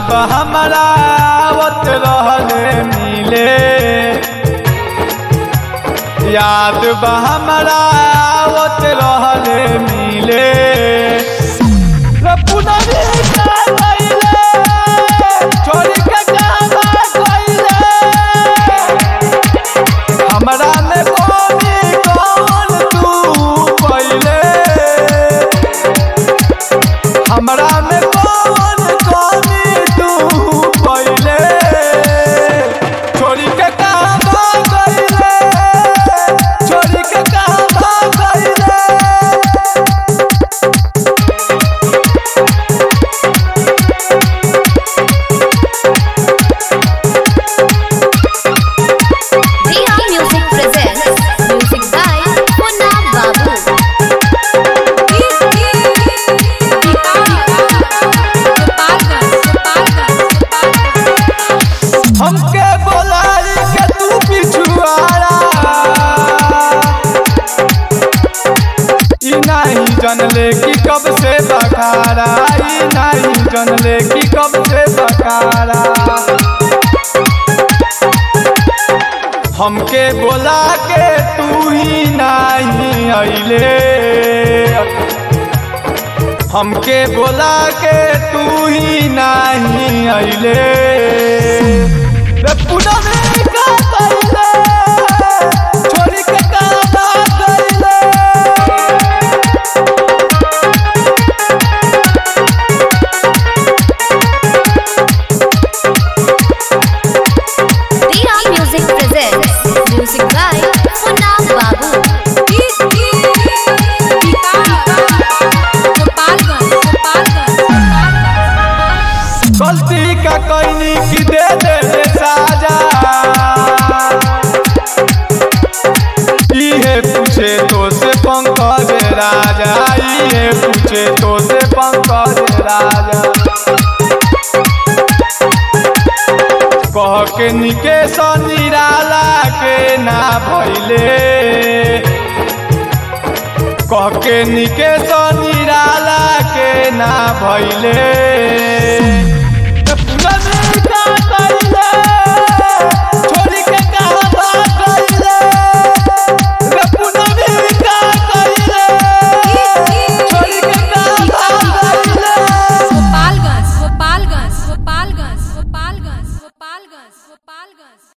बा हमारा आवत रहले मिले याद बा हमारा आवत रहले मिले रे पुनरी का गइले छोड़ी के गावा गइले हमरा में कोनी कौन तू पहिले हमरा में कौन कौनी तू पहिले छोड़ी के कहवा गइले छोड़ी के कहवा गइले Riya Music presents music by Munna Babu. हमके बोलाई के तू पिछुआरा ई नहीं जनले कि कब से बखारा ई नहीं जनले कि कब से बखारा हमके बोला के तू ही नहीं अइले हमके बोला के तू ही नहीं अइले रे पुनः का कइले छोड़ी के का बात कइले Riya Music presents music by Munna Babu. गलती का कइनी की दे दे रे साजा इहे पूछे तो से पंकज राजा इहे पूछे तो से पंकज राजा कह के निकेश निराला के ना भइले कह के निकेश निराला के ना भइले